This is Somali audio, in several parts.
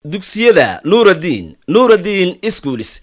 dugsiyada nuuraddiin nuuraddiin iskuulis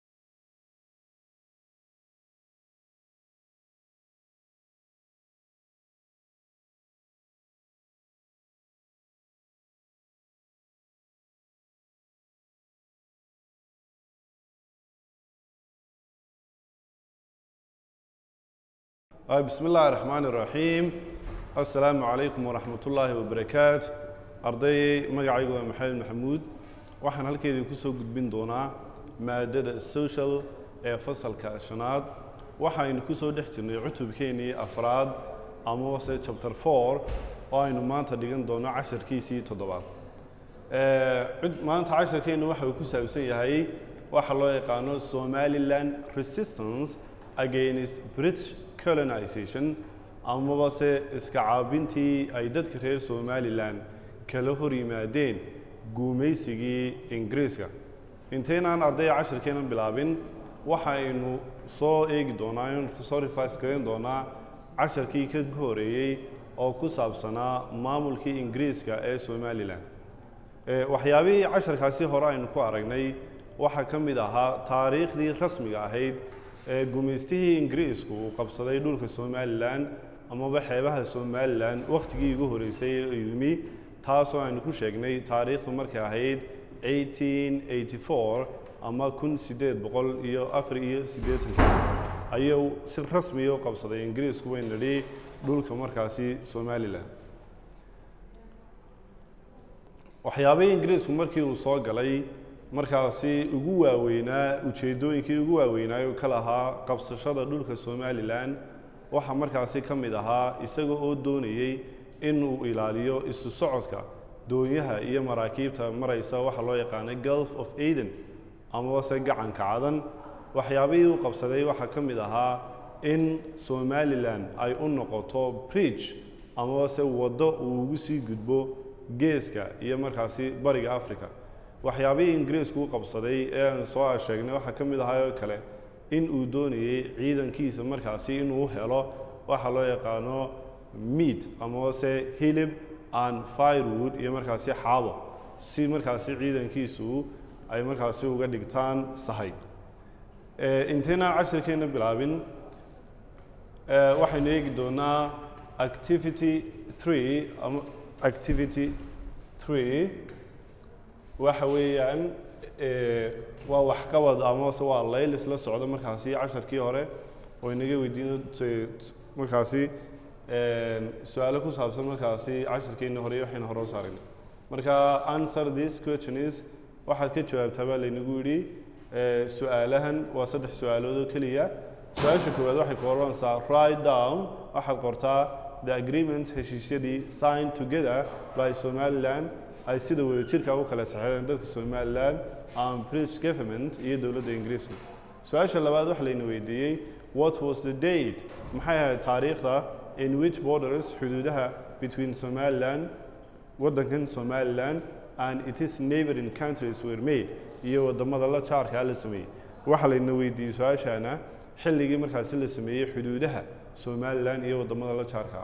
بسم الله الرحمن الرحيم السلام عليكم ورحمة الله وبركاته أرضي مقعيق محمد محمود waxaan halkeedii kusoo gudbin doonaa maadada social ee fasalka shanaad waxaynu kusoo dhex jirnay cutubkeenii afraad amase chapter four oo aynu maanta dhigan doono casharkiisii toddobaad maanta casharkeennu waxa uu ku saabsan yahay waxa loo yaqaano somaliland resistance against british colonization amaba se iska caabintii ay dadka reer somalilan kala hor yimaadeen guumaysigii ingiriiska intaynaan ardayga cashirkeenan bilaabin waxaynu soo eegi doonaa in soo rifais garan doonaa casharkii ka horeeyey oo ku saabsanaa maamulkii ingiriiska ee somalilan waxyaabihii casharkaasi hore aynu ku aragnay waxaa ka mid ahaa taariikhdii rasmiga ahayd ee gumaystihii ingiriisku uu qabsaday dhulka somalilan amaba xeebaha somalilan wakhtigii ugu horeysay ee yimi taasoo aynu ku sheegnay taariikhdu markay ahayd 1884 ama kun sideed boqol iyo afar iyo siddeetanka ayuu si rasmiya u qabsaday ingiriisku way nidhi dhulka markaasi somalilan waxyaabihii ingiriisku markii uu soo galay markaasi ugu waaweynaa ujeeddooyinkii ugu waaweynaayo ka lahaa qabsashada dhulka somalilan waxaa markaasi ka mid ahaa isaga oo doonayey inuu ilaaliyo isu socodka doonyaha iyo maraakiibta maraysa waxaa loo yaqaanay gulf of aden amabase gacanka cadan waxyaabihii uu qabsaday waxaa ka mid ahaa in somalilan ay u noqoto bridge amabase waddo uu ugu sii gudbo geeska iyo markaasi bariga africa waxyaabihii ingiriisku u qabsaday ee aan soo sheegnay waxaa ka mid ahaa oo kale in uu doonayey ciidankiisa markaasi inuu helo waxaa loo yaqaano meat amase hilib and firewood iyo markaasi xaabo si markaasi ciidankiisu ay markaasi uga dhigtaan sahay intaynaan cashirkeenna bilaabin waxaynu eegi doonaa activity three ama activity three waxa weeyaan waa waxqabad amase waa laylis la socdo markaasi casharkii hore oo inaga weydiino markaasi su-aalo ku saabsan markaasi cashirkeenna hore waxaynu hore u saarinay marka answer this question is waxaad ka jawaabtaa baa laynagu yidhi su-aalahan waa saddex su-aalood oo keliya su-aasha koowaad waxay ku oranaysaa write down waxaad qortaa the agreement heshiisyadii signed together by somaliland ay sida wadajirka u kala saxeedeen dadka somaliland and british government iyo dowladda ingiriisku su-aasha labaad waxa layna weydiiyey what was the date maxay ahayd taariikhda in which borders xuduudaha between somaliland waddankan somaliland and its neighboring countries were made iyo waddamada la jaarkaa la sameeyey waxaa layna weydiiyey su-aashaana xilligii markaasi la sameeyey xuduudaha somaliland iyo waddamada la jaarkaa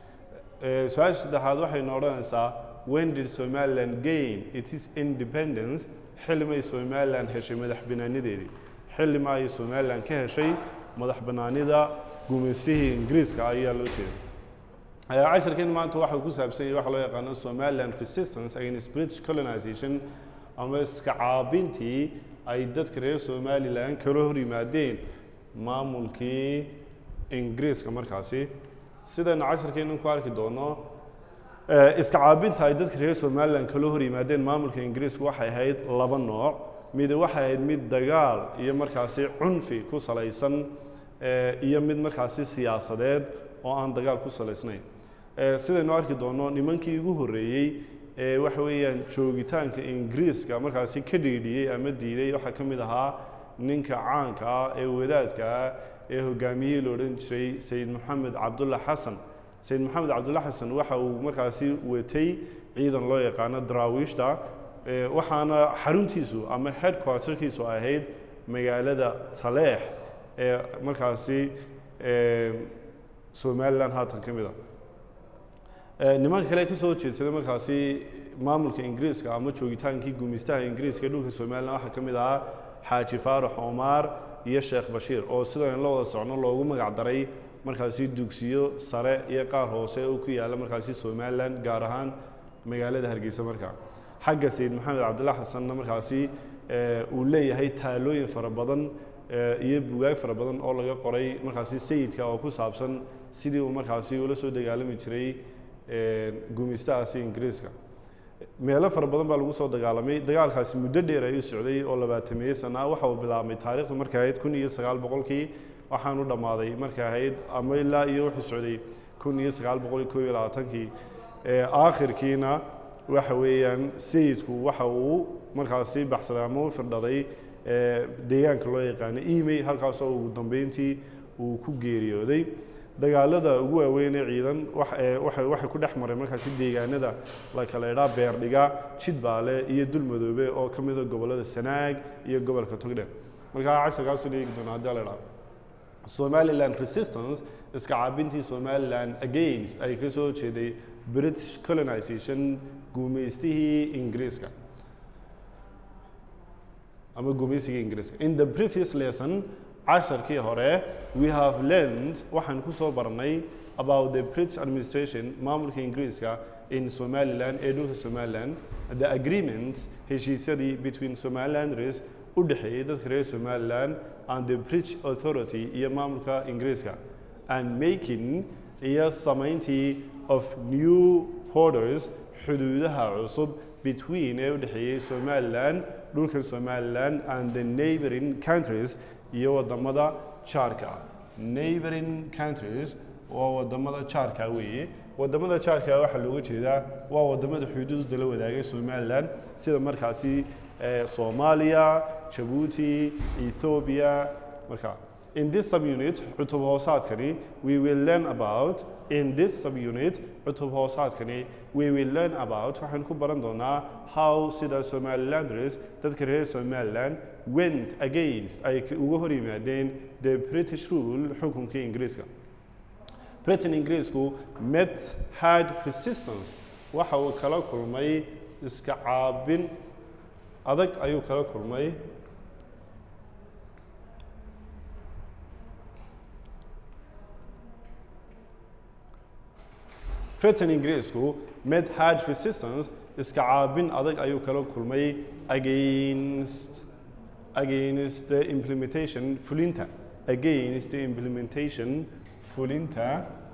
su-aasha saddexaad waxayna odhanaysaa when did somaliland gain its independence xilli may somaliland heshay madax banaanideedii xilli ma ay somaliland ka heshay madax banaanida gumaystihii ingiriiska ayaa loo jeeda cashirkeen maanta waxa ku saabsan yahay waxa loo yaqaano somaliland resistance against british colonization ama iska caabintii ay dadka reer somaliland kala hor yimaadeen maamulkii ingiriiska markaasi sidaynu cashirkeennan ku arki doono iska caabinta ay dadka reer somaliland kala hor yimaadeen maamulka ingiriisku waxay ahayd laba nooc mid waxay ahayd mid dagaal iyo markaasi cunfi ku salaysan iyo mid markaasi siyaasadeed oo aan dagaal ku salaysnayn sidaynu arki doono nimankii ugu horreeyey ee waxa weeyaan joogitaanka ingiriiska markaasi ka dhiidhiyey ama diiday waxaa ka mid ahaa ninka caanka ah ee wadaadka ah ee hogaamiyihii la odhan jiray sayid moxamed cabdulla xasan sayid moxamed cabdulla xasan waxa uu markaasi watay ciidan loo yaqaano daraawiishta waxaana xaruntiisu ama headquarterkiisu ahayd magaalada taleex ee markaasi somaliland haatan ka mid a nimanka kale ka soo jeedsaday markaasi maamulka ingiriiska ama joogitaankii gumaystaha ingiriiska ee dhulka somalilan waxaa ka mid ahaa xaaji faarax omaar iyo sheekh bashiir oo sidan la wada socno loogu magac daray markaasi dugsiyo sare iyo qaar hoose oo ku yaala markaasi somalilan gaar ahaan magaalada hargeysa markaa xagga sayid maxamed cabdillah xasanna markaasi uu leeyahay taalooyin fara badan iyo bugaag fara badan oo laga qoray markaasi sayidka oo ku saabsan sidii uu markaasi ula soo dagaalami jiray gumaystahaasi ingiriiska meelo fara badan baa lagu soo dagaalamay dagaalkaasi muddo dheer ayuu socday oo labaatameeye sana ah waxa uu bilaabmay taarikhdu markay ahayd kun iyo sagaal boqolkii waxaanu dhammaaday markay ahayd ama ilaa iyo wuxuu socday kun iyo sagaal boqol iyo koob iyo labaatankii aakhirkiina waxa weeyaan sayidku waxa uu markaasi baxsaday ama u firdhaday deegaanka loo yaqaano emay halkaasoo ugu dambeyntii uu ku geeriyooday dagaalada ugu waaweyn ee ciidan waxay ku dhex maray markaasi deegaanada la kala idhaa beerdhiga jidbaale iyo dulmadoobe oo ka mida gobollada sanaag iyo gobolka togdheer markaa casharkaasuu eegi doona haddii la idhaa somaliland resistance iska caabintii somaliland against ay ka soo jeeday british colonization guumaystihii ingiriiska ama gumaysigii ingiriiska in the previous lesson casharkii hore we have learned waxaan ku soo barnay about the british administration maamulka ingiriiska in somaliland ee dhulka somaliland the agreements heshiisyadii between somalilanders u dhexeeyey dadka reer somaliland and the british authority iyo maamulka ingiriiska and making iyo samayntii of new borders xuduudaha cusub between ee u dhexeeyey somaliland dhulka somaliland and the neighboring countries iyo wadamada jaarka ah neighboring countries waa wadamada jaarka weeye wadamada jaarka waxaa looga jeedaa waa wadamada xuduudda la wadaagay somaliland sida markaasi soomaaliya jabuuti ethiopia marka in this subunit cutub hoosaadkani we will learn about in this subunit cutub hoosaadkani we will learn about waxaan ku baran doonaa how sida somalilanders dadka reer somaliland went against ay uga hor yimaadeen the british rule xukunkii ingiriiska britain ingiriisku met hard resistance waxa uu kala kulmay iska caabin adag ayuu kala kulmay britain ingiriisku met hard resistance iska caabin adag ayuu kala kulmay against against the implementation fulinta against the implementation fulinta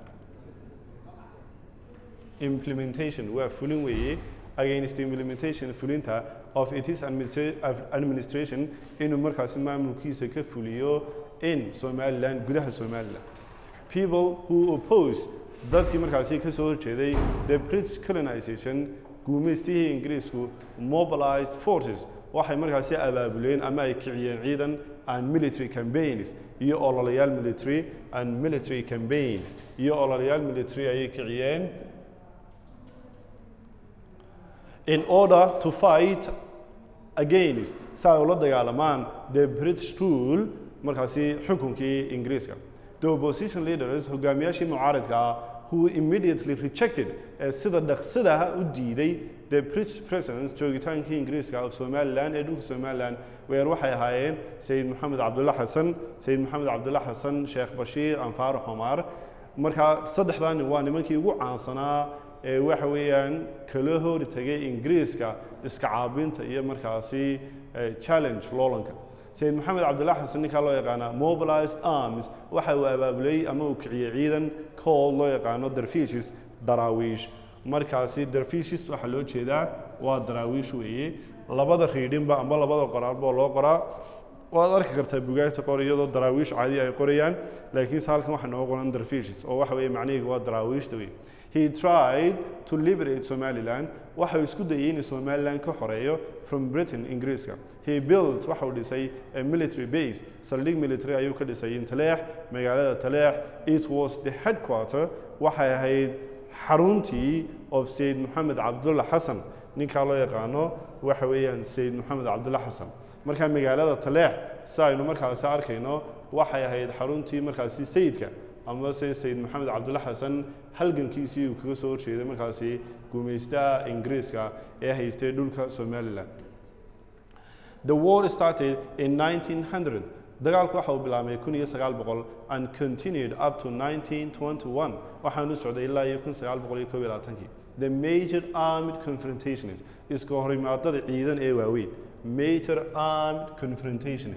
implementation waa fulin weeye against the implementation fulinta of its administra- of administration inuu markaasi maamulkiisa ka fuliyo in somaliland gudaha somaliland people who oppose dadkii markaasi ka soo horjeeday the british colonization guumaystihii ingiriisku mobilized forces waxay markaasi abaabuleen ama ay kiciyeen ciidan and military campaigns iyo ololayaal military and military campaigns iyo ololayaal military ayay kiciyeen in order to fight against si ay ula dagaalamaan the british rule markaasi xukunkii ingiriiska the opposition leaders hogaamiyaashii mucaaradka ah who immediately rejected ee sida dhaqsadaha u diiday the british presence joogitaankii ingiriiska of somaliland ee dhulka somaliland weer waxay ahaayeen sayid maxamed cabdulla xasan sayid maxamed cabdulla xasan sheekh bashiir anfaar xomar marka saddexdaa nin waa nimankii ugu caansanaa ee waxa weeyaan kala hori tagay ingiriiska iska caabinta iyo markaasi challenge loolanka sayid maxamed cabdillah xasan ninkaa loo yaqaana mobilized arms waxa uu abaabulay ama uu kiciyey ciidan call loo yaqaano darfishis daraawiish markaasi darfishis waxaa loo jeedaa waa daraawiish weeye labada riidhinba amba labada qoraalba oo loo qoraa waad arki kartaa bugaagta qor iyadoo daraawiish caadi ay qorayaan laakiinse halkan waxaa nooga qoran darfishis oo waxa weeye macnihiiga waa daraawiishta wey he tried to liberate somaliland waxa uu isku dayay inuu somaliland ka xoreeyo from britain ingiriiska he built waxa uu dhisay a military base saldhig military ayuu ka dhisay in taleex magaalada taleex it was the headquarter waxay ahayd xaruntii of sayid maxamed cabdulla xasan ninkaa loo yaqaano waxa weeyaan sayid maxamed cabdulla xasan markaa magaalada taleex si aynu markaasi arkayno waxay ahayd xaruntii markaasi sayidka ama se sayid maxamed cabdulla xasan halgankiisii uu kaga soo horjeeday markaasi gumaystaha ingiriiska ee haystay dhulka somalilan the war started in 1900 dagaalku waxa uu bilaabmay 1900 and continued up to 1921 waxaanu socday ilaa iyo 1921 the major armed confrontations iska horimaadada ciidan ee waaweyn major armed confrontations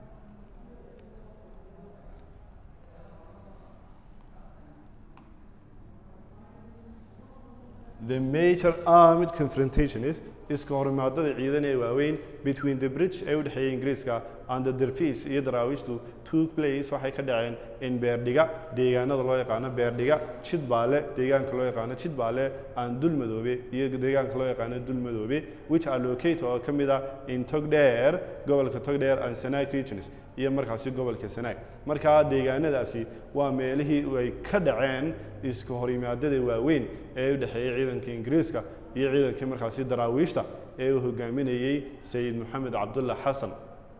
The major armed confrontation is iska horimaadada ciidan ee waaweyn between the British ee u dhexeeyay Ingiriiska and the Dervish iyo daraawiishtu took place waxay ka dhaceen in Beerdhiga deegaanada loo yaqaano Beerdhiga Jidbaale deegaanka loo yaqaano Jidbaale and Dulmadoobe iyo deegaanka loo yaqaano Dulmadoobe which are located oo ka mid ah in Togdheer gobolka Togdheer and Sanaag regions iyo markaasi gobolka Sanaag marka deegaanadaasi waa meelihii ay ka dhaceen iska horimaadada waaweyn ee u dhexeeyay ciidanka Ingiriiska iyo ciidankii markaasi daraawiishta ee uu hogaaminayay sayid maxamed cabdulla xasan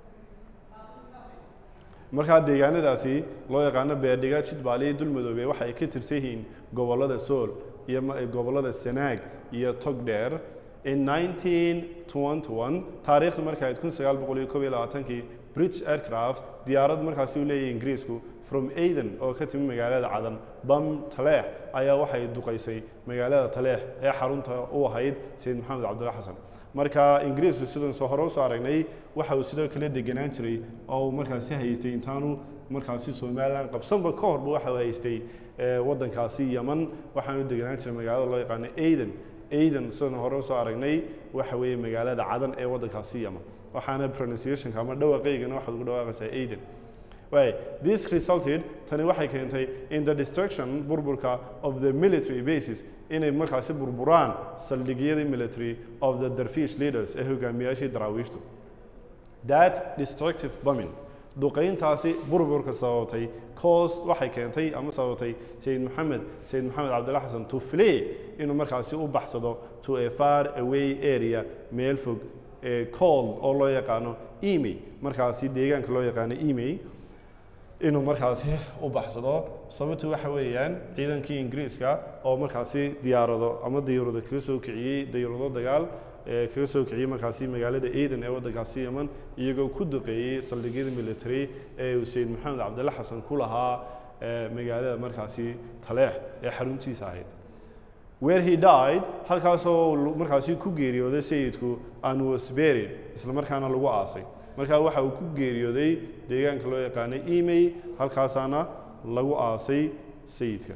markaa deegaanadaasi loo yaqaano beerdhiga jidbaale iyo dulmadoobe waxa ay ka tirsan yihiin gobollada sool iyo ma- gobollada sanaag iyo togdheer in 1921 taariikhdu marka ahayd 1921kii british aircraft diyaarad markaasi uu leeyahay ingiriisku from aden oo ka timi magaalada cadan bam taleex ayaa waxay duqaysay magaalada taleex ee xarunta u ahayd sayid maxamed cabdulla xasan marka ingiriisku sidan soo hore usoo aragnay waxa uu sidoo kale degenaan jiray oo uu markaasi haystay intaanu markaasi somalilan qabsanba ka horba waxa uu haystay eh, waddankaasi yaman waxaanu degenaan jiray magaalada loo yaqaano aden aden sidan hore usoo aragnay waxa weeye magaalada cadan ee waddankaasi yaman waxaana pronunciationka ama dhawaaqaygana waxaad ugu dhawaaqaysaa aden Right. This resulted tani waxay keentay in the destruction burburka of the military bases inay markaasi burburaan saldhigyadii military of the Dervish leaders ee hogaamiyaashii daraawiishtu. That destructive bombing duqayntaasi burburka sababtay caused waxay keentay ama sababtay Sayid Maxamed Sayid Maxamed Cabdulla Xasan to flee inuu markaasi u baxsado to a far away area meel fog ee called oo loo yaqaano Emi markaasi deegaanka loo yaqaano Emi inuu markaasi u baxsado sababtu waxa weeyaan ciidankii ingiriiska oo markaasi diyaarado ama diyaarado kaga soo kiciyey diyaarado dagaal ee kaga soo kiciyey markaasi magaalada Aden ee waddankaasi Yemen iyagoo ku duqeeyey saldhigyada military ee uu Sayid Maxamed Cabdulla Xasan ku lahaa ee magaalada markaasi Taleex ee xaruntiisa ahayd where he died halkaasoo lu- markaasi ku geeriyooday sayidku and was buried isla markaana lagu aasay markaa waxa uu ku geeriyooday deegaanka loo yaqaanay emay halkaasaana lagu aasay sayidka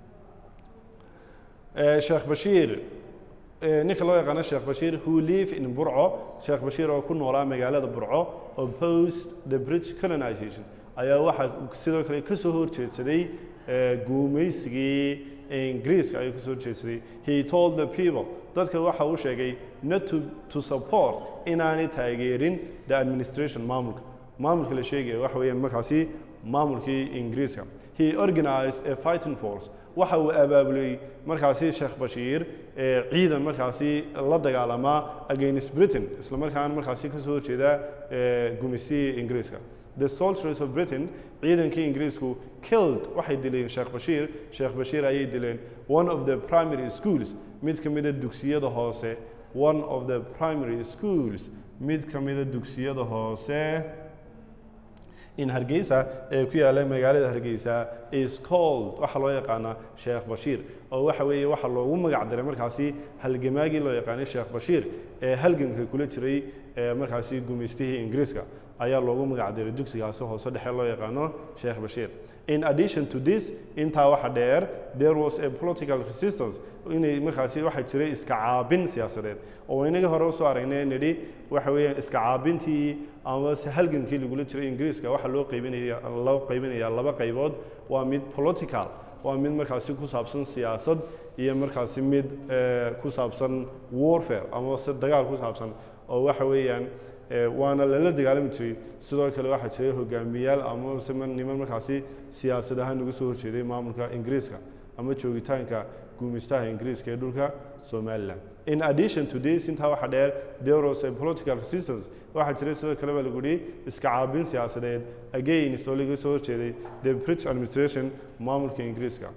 Eh, sheekh bashiir eh, ninka loo yaqaano sheekh bashiir who live in burco sheekh bashiir oo ku noolaa magaalada burco opposed the british colonization ayaa waxaa sidoo kale ka soo horjeedsaday eh, guumaysigii ingiriiska ayuu ka soo horjeedsaday he told the people dadka waxa uu sheegay not to, to support inaanay taageerin the administration maamulka maamulka la sheegaya waxa weeyaan markaasi maamulkii ingiriiska he organized a fighting force waxa uu abaabulay markaasi sheekh bashiir ee ciidan markaasi la dagaalama against britain isla markaana markaasi ka soo horjeeda ee gumaysihii ingiriiska the soldiers of britain ciidankii ingiriisku killed waxay dileen sheekh bashiir sheekh bashiir ayay dileen one of the primary schools mid ka mida dugsiyada hoose one of the primary schools mid ka mida dugsiyada hoose in hargeysa ee ku yaalla magaalada hargeysa is called waxaa loo yaqaanaa sheekh bashiir oo waxa weeye waxaa loogu magac daray markaasi halgamaagii loo yaqaanay sheekh bashiir ee halganka kula jiray ee markaasi gumaystihii ingiriiska ayaa loogu magac daray dugsigaasi hoose dhexe loo yaqaano sheekh bashiir in addition to this intaa waxa dheer there was a political resistance inay markaasi waxaa jiray iska caabin siyaasadeed oo inaga hore usoo aragnay nidhi waxa weeyaan iska caabintii ama se halgankii lagula jiray ingiriiska waxaa loo qaybinaya loo qaybinayaa laba qaybood waa mid political waa mid markaasi ku saabsan siyaasad iyo markaasi mid eh, ku saabsan warfare ama se dagaal ku saabsan oo waxa weeyaan eh, waana lala dagaalami jiray sidoo kale waxaa jiray hogaamiyaal ama se ma- niman markaasi siyaasad ahaan uga soo horjeeday maamulka ingiriiska ama joogitaanka guumaystaha ingiriiska ee dhulka somaliland in addition to this intaa waxaa dheer there was a political resistance waxaa jiray sidoo kale baa lagu yihi iska caabin siyaasadeed against oo laga soo horjeeday the british administration maamulka ingiriiska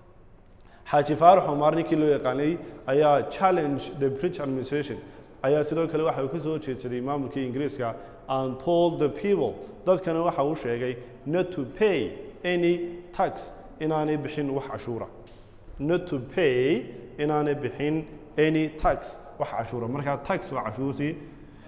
xaaji faarax omar ninkii loo yaqaanay ayaa challenge the british administration ayaa sidoo kale waxa uu ka soo horjeedsaday maamulkii ingiriiska and told the people dadkana waxa uu sheegay not to pay any tax inaanay bixin wax cashuura not to pay inaanay bixin any tax wax cashuura markaa tax waa cashuurtii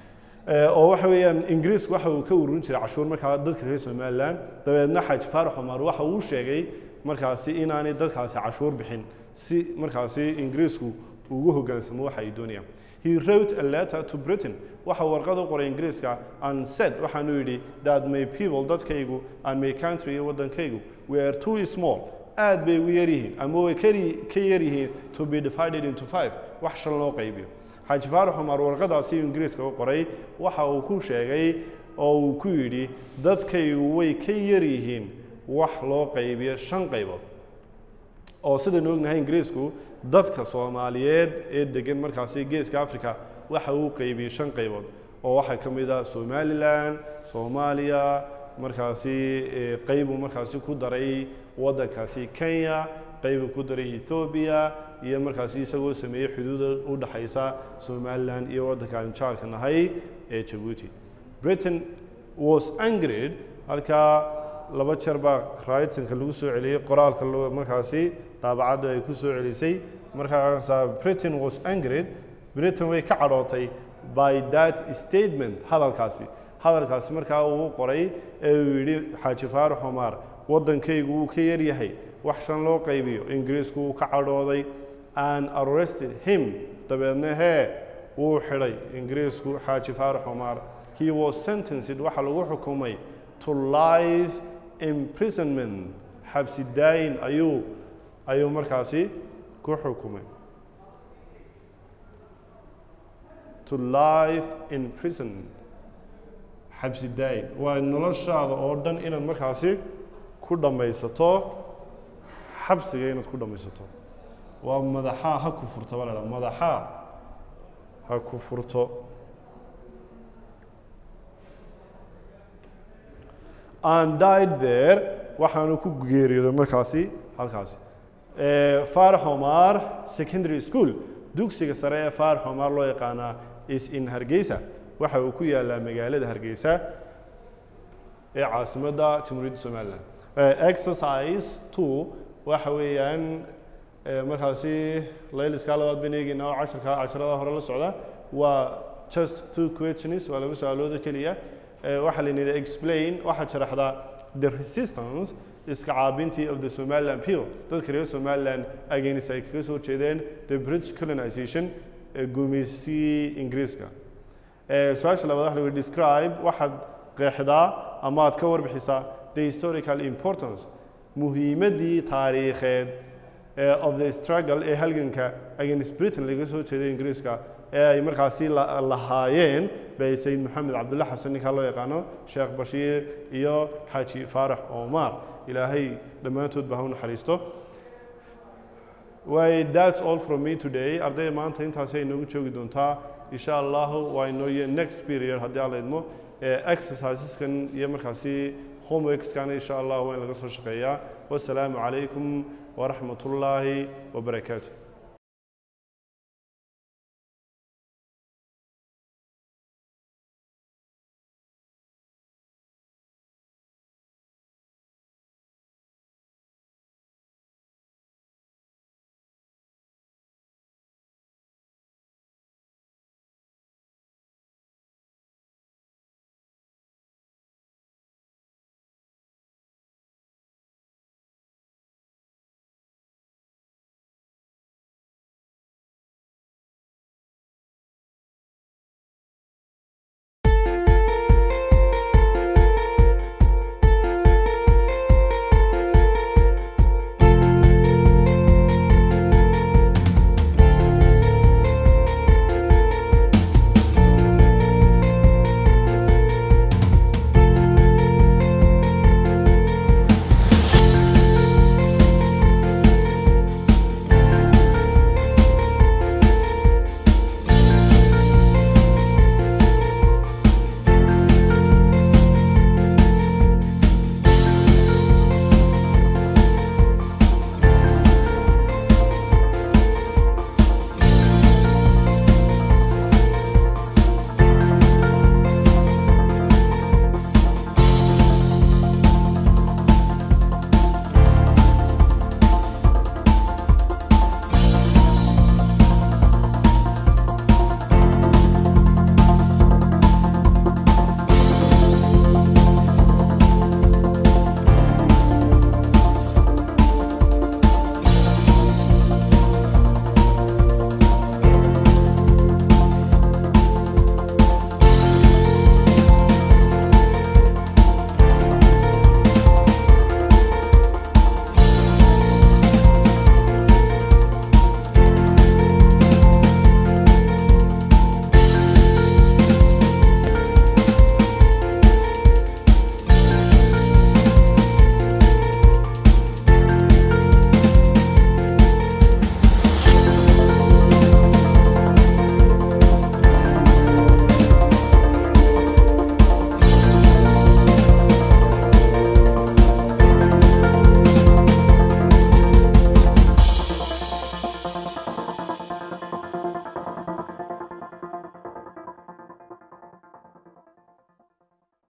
Eh, oo waxa weeyaan ingiriisku waxa uu ka ururin jiray cashuur markaa dadka reer somaliland dabeedna xaaji faarax omar waxa uu sheegay markaasi inaanay dadkaasi cashuur bixin si markaasi ingiriisku ugu hogaansamo waxa ay doonayaan he wrote a letter to britain waxa uu warqad u qoray ingiriiska and said waxaanu yidhi that my people dadkaygu and my country iyo waddankaygu were too small aad bay ugu yar yihiin ama way kari- ka yar yihiin to be divided into five wax shan loo qaybiyo xaaji faarax cumar warqadaasi ingiriiska u qoray waxa uu ku sheegay oo uu ku yidhi dadkaygu way ka yar yihiin wax loo qaybiyo shan qaybood oo sidaynu ognahay ingiriisku dadka soomaaliyeed ee degan markaasi geeska africa waxa uu qaybiyey shan qaybood oo waxaa ka mid ah somalilan soomaaliya markaasi eh, qaybuu markaasi ku daray waddankaasi kenya qaybuu ku daray ethoobia iyo markaasi isagoo sameeyey xuduuda u dhaxaysa somalilan iyo waddanka aynu jaarka nahay ee jabuuti britain was angered halkaa laba jeer baa raytinka lagu soo celiyey qoraalka loo- markaasi daabacadda ay ku soo celisay markaasa britain was angered britain way ka cadhootay by that statement hadalkaasi hadalkaasi markaa uu qoray ee uu yidhi xaaji faarax omar waddankaygu wuu ka yar yahay wax shan loo qaybiyo ingiriisku wuu ka cadhooday and arrested him dabeedna hee wuu xidhay ingiriisku xaaji faarax omar he was sentenced waxaa lagu xukumay to life imprisonment xabsi daayin ayuu ayuu markaasi ku xukumay to life imprisonment xabsi daayin waa noloshaada oo dhan inaad markaasi ku dhammaysato xabsiga inaad ku dhammaysato waa madaxaa ha ku furto baa la dhaha madaxaa ha ku furto and died there waxaanu ku geeriyooday markaasi halkaasi Eh, faarax omar secondary school dugsiga sare ee faarax omar loo yaqaanaa is in hargeysa waxa uu ku yaalaa magaalada hargeysa ee caasimadda jamhuuriyadda somaliland Eh, exercise two waxa weeyaan eh, markaasi layliskaa labaad baynu eegeynaa oo casharka casharada hore la socda waa just two questions waa laba su-aalooda keliya Eh, waxaa la yidhahda explain waxaa sharaxdaa the resistance iska caabintii of the somaliland people dadka reer somaliland against ay kaga soo jeedeen the british colonization ee gumaysigii ingiriiska Eh, su-aasha labaad waxa la yidhi describe waxaad qeexdaa ama aad ka warbixisaa the historical importance muhiimaddii taariikheed eh, of the struggle ee halganka against britain laga soo jeeday ingiriiska ee ay markaasi la- lahaayeen bay sayid maxamed cabdulle xasan ninkaa loo yaqaano sheekh bashiir iyo xaaji faarax omar ilaahay dhammaantood ba ha u naxariisto way that's all from me today arday maanta intaasi ay noogu joogi doontaa insha allahu waa inooye next period haddii aan la idmo Eh, exerciseskan iyo markaasi homeworkskana insha allah waa in laga soo shaqeeyaa wasalaamu calaykum waraxmat ullaahi wabarakaatu